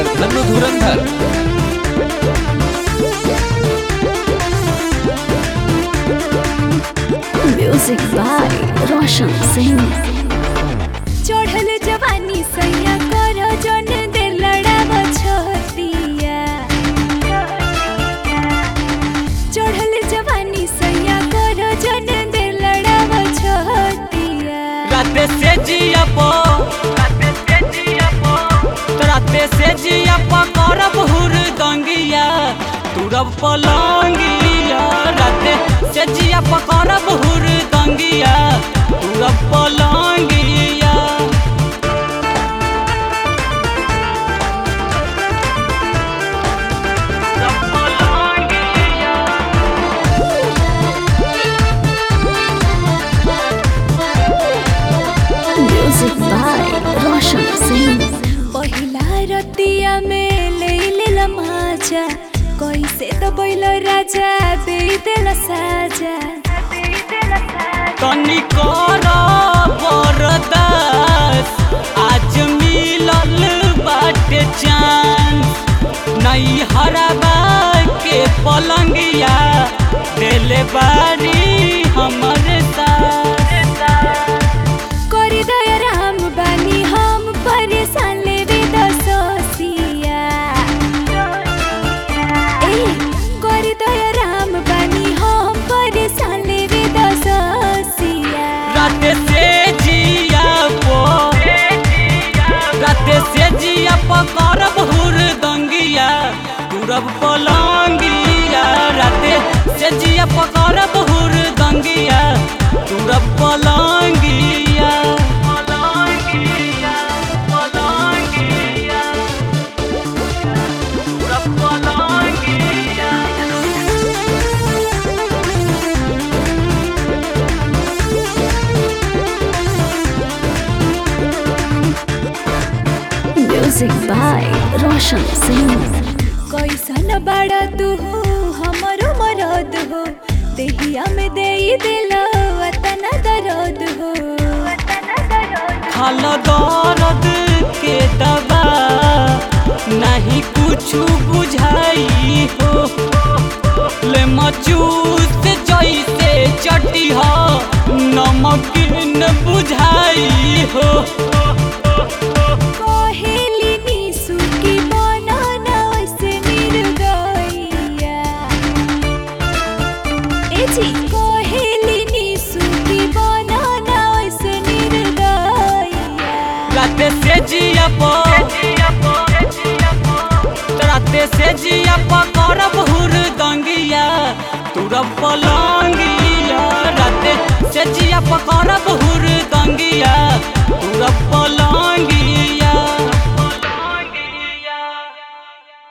singer नन्नू धुरंधर music by रोशन सिंह चढ़ल जवानी सैया कर जन दे लड़ाव छोतिया चढ़ल जवानी सैया कर जन दे लड़ाव छोतिया राते से जिया पो राते से जिया पो करब हुर दंगिया तुरब पलंगिया राते से जिया पो करब हुर दंगिया तुरब पलंगिया तुरब पलंगिया म्यूजिक बाय रोशन सिंह पहिला रतिया में ले लेल माजा कैसे तो बैल राजा दे देल साजा तनी कर बरदास आज मिलल बाटे चांस नई हराबा के पलंगिया देले बारी हमर साथ कर दया राम बानी हम परेशान लेवे दसोसिया ए कर दया राम बानी हम परेशान लेवे दसोसिया राते से जिया पो राते से जिया पो करब हुर दंगिया तुरब पलंगिया राते से जिया पो करब हुर दंगिया तुरब पलंगिया पलंगिया पलंगिया तुरब पलंगिया म्यूजिक बाय रोशन सिंह कैसन बड़ा तू हो हमरो मरद हो देहिया में दे दिल वतन दर्द हो खाल दर्द के दवा नहीं कुछ बुझाई हो ले मचूस जैसे चटी हो नमकीन बुझाई हो कहेली निसु की बनाना वैसे निर्दयिया ए जी कहेली निसु की बनाना वैसे निर्दयिया राते से जिया पो राते से जिया पो कर